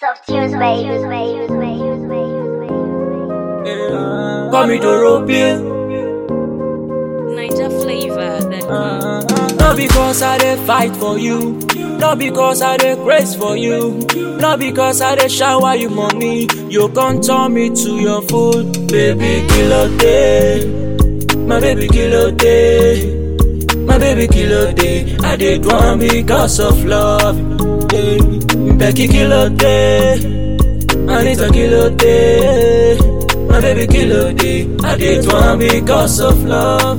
Soft tunes, baby. Call me Dorobian. Niger flavor that come. Not because I dey fight for you. Not because I dey grace for you. Not because I dey shower you money. You can't turn me to your food. Baby, kill a day. My baby, kill a day. My baby, kill a day. I did one because of love. Hey. Becky, kill a day. Anita, kill a day. My baby, kill a day. I did one because of love.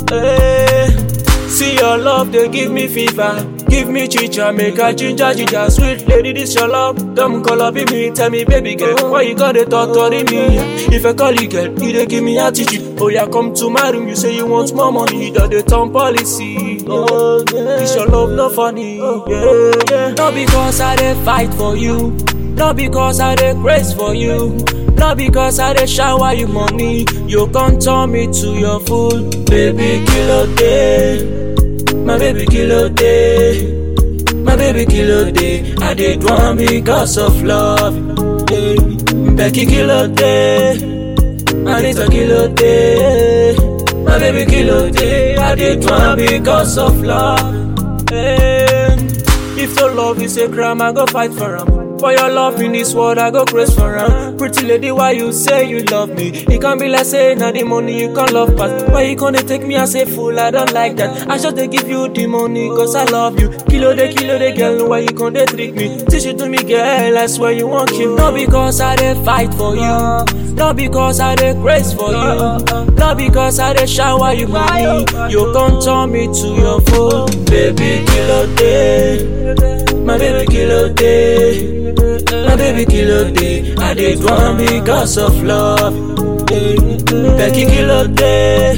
Hey. See your love, they give me fever. Give me chicha, make a ginger, ginger. Sweet lady, this your love. Come call up me, tell me, baby girl, why you gotta torture me? If I call you girl, you dey give me attitude. Oh yeah, come to my room, you say you want more money, that the town policy. Oh, yeah. This your love, not funny. Yeah, yeah. Not because I dey fight for you, not because I dey grace for you. Not because I dey shower you money, you can't turn me to your food. Baby, kill a day. My baby kill a day. My baby kill a day. I did one because of love. Hey. Becky kill a day. Anita kill a day. My baby kill a day. I did one because of love. Hey. If your love is a crime, I go fight for him. For your love in this world, I go praise for him. Pretty lady, why you say you love me? It can be like saying now the money you can love pass. Why you gonna take me as a fool? I don't like that. I just they give you the money cause I love you. Kilo de kilo de girl, why you gonna trick me? Teach it to me, girl, I swear you won't kill. Not because I dey fight for you. Not because I dey grace for you. Not because I dey shower you money. You can't turn me to your fool. Baby, kilo day. My baby kill a day. My baby kill a day. I did one because of love. Hey. Becky kill a day.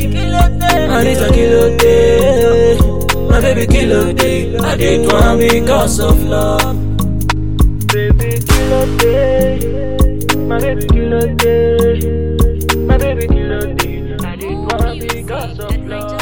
Anita kill a day. My baby kill a day. I did one because of love. Baby kill a day. My baby kill a day. My baby kill a day. I did one because of love.